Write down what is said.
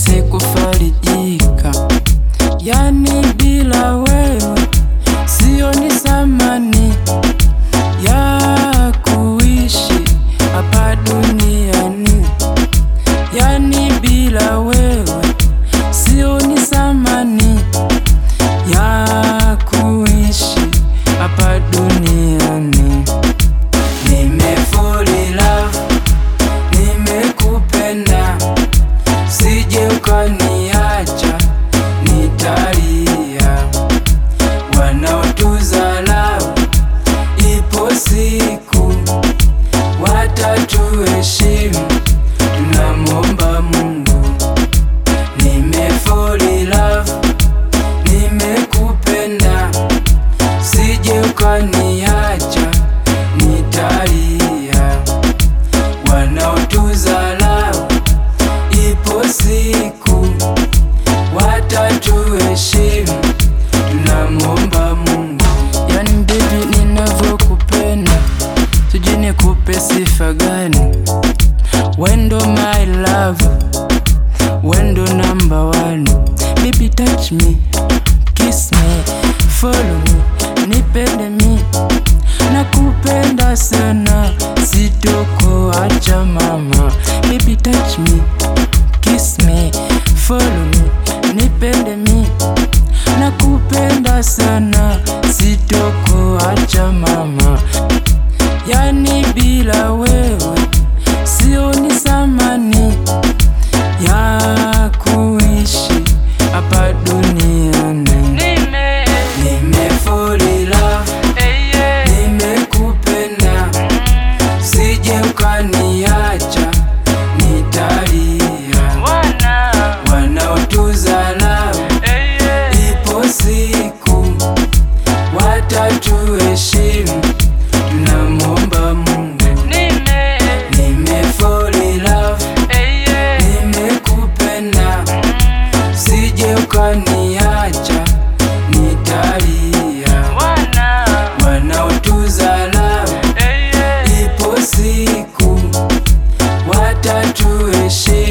nikose kufarijika, yani bila wewe sioni thamani ya kuishi hapa duniani, yani bila wewe sioni thamani ya kuishi hapa duniani. Nimefall in love, nimekupenda, sije ukaniacha, nitalia. Wanaotudharau ipo siku watatuheshimu, tunamwomba Mungu. Nimefall in love, nimekupenda, sije ukaniacha, nitalia. Wanaotudharau ipo siku watatuheshimu, tunamwomba Mungu. Yani baby, ninavyokupenda sijui nikupe sifa gani? Wendo my love, wendo number one. Baby touch me, kiss me, follow me, nipende mi, nakupenda sana, sitokuacha mama. Baby touch me, kiss me, follow me, nipende mi, nakupenda sana, sitokuacha mama. Yani bila wewe sioni thamani ya kuishi hapa duniani. Nimefall in love, nimekupenda, sije ukaniacha, nitalia. Wanaotudharau ipo siku watatuheshimu, tunamwomba Mungu. Nimefall in love, nimekupenda, sije ukaniacha, nitalia. Wanaotudharau ipo siku watatuheshimu